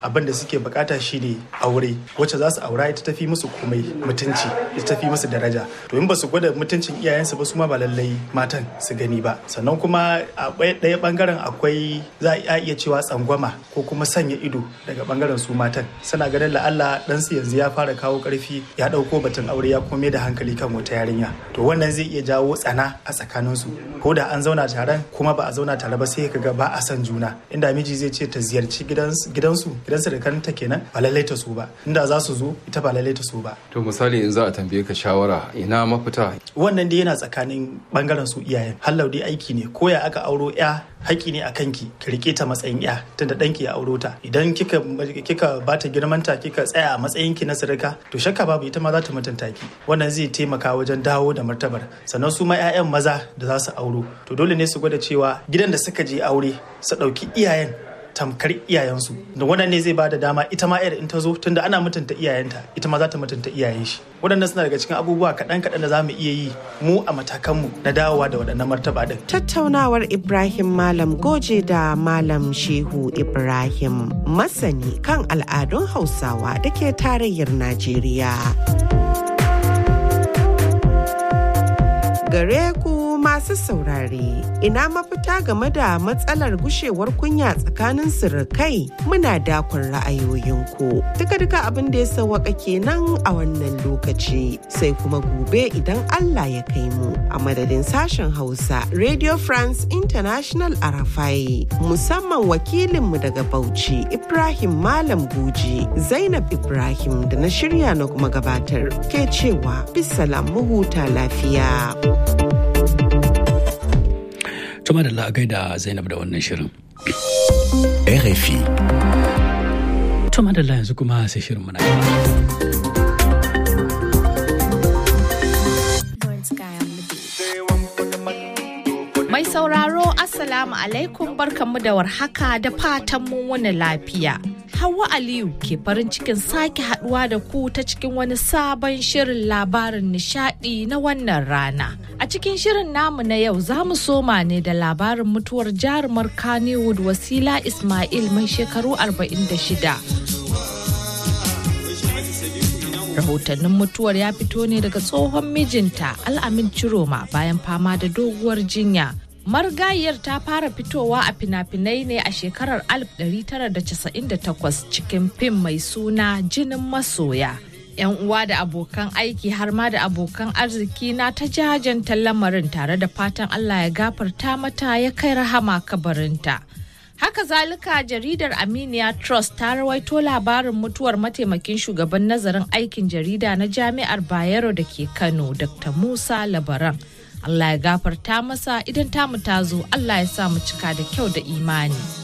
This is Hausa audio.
abin da suke bukata shine aure wacce za su aura ita tafi musu komai mutunci ita tafi musu daraja to in ba su gwada mutuncin iyayensu ba su ma ba lallai matan su gani ba sannan kuma a ɗaya bangaren akwai za a iya cewa tsangwama ko kuma sanya ido daga bangaren su matan suna ganin la'alla ɗansu yanzu ya fara kawo ƙarfi ya ɗauko batun aure ya kome da hankali kan wata yarinya to wannan zai iya jawo tsana a tsakaninsu ko da an zauna taron kuma ba a zauna tare ba sai ka ga ba a son juna inda miji zai ce ta ziyarci gidansu gidansu da kanta kenan ba lallai ta so ba inda za su zo ita ba lallai ta so ba to misali in za a tambaye ka shawara ina mafita wannan dai yana tsakanin bangaren su iyayen hallau dai aiki ne ko ya aka auro ya haƙi ne a kanki ki rike ta matsayin ya tunda ɗanki ya auro ta idan kika kika bata girmanta kika tsaya a matsayin ki na sirika to shakka babu ita ma za ta mutunta ki wannan zai taimaka wajen dawo da martabar sannan su ma 'ya'yan maza da za su auro to dole ne su gwada cewa gidan da suka je aure su ɗauki iyayen tamkar iyayensu da wannan ne zai bada dama ita ma yar in ta zo tunda ana mutunta iyayenta ita ma za ta mutunta iyayen shi waɗannan suna daga cikin abubuwa kaɗan kaɗan da za mu iya yi mu a matakanmu na dawowa da waɗannan martaba din. tattaunawar ibrahim malam goje da malam shehu ibrahim masani kan al'adun hausawa da ke tarayyar najeriya gare ku masu saurare ina mafita game da matsalar gushewar kunya tsakanin sirikai muna dakon ra'ayoyinku duka duka abin da ya sawaka kenan a wannan lokaci sai kuma gobe idan Allah ya kai mu a madadin sashen Hausa Radio France International Arafai musamman wakilinmu daga Bauchi Ibrahim Malam Guji Zainab Ibrahim da na shirya na kuma gabatar ke cewa bisalam mu huta lafiya. Tuma da la'agai da Zainab da wannan shirin. RFI. Tuma da yanzu kuma sai shirin muna Mai sauraro Assalamu alaikum barkanmu da warhaka da fatan mun wani lafiya. Hauwa Aliyu ke farin cikin sake haduwa da ku ta cikin wani sabon shirin labarin nishadi na wannan rana. A cikin shirin namu na yau za mu soma ne da labarin mutuwar jarumar Kannywood Wasila Ismail mai shekaru 46. rahotannin mutuwar ya fito ne daga tsohon mijinta al'amin ciroma bayan fama da doguwar jinya margayiyar ta fara fitowa a fina-finai ne a shekarar 1998 cikin fim mai suna jinin masoya yan uwa da abokan aiki har ma da abokan arziki na ta jajanta lamarin tare da fatan allah ya gafarta mata ya kai rahama kabarinta Haka zalika jaridar Aminiya Trust ta rawaito labarin mutuwar mataimakin shugaban nazarin aikin jarida na Jami'ar Bayero da ke Kano, Dr. Musa Labaran. Allah ya gafarta masa idan tamu ta zo, Allah ya sa mu cika da kyau da imani.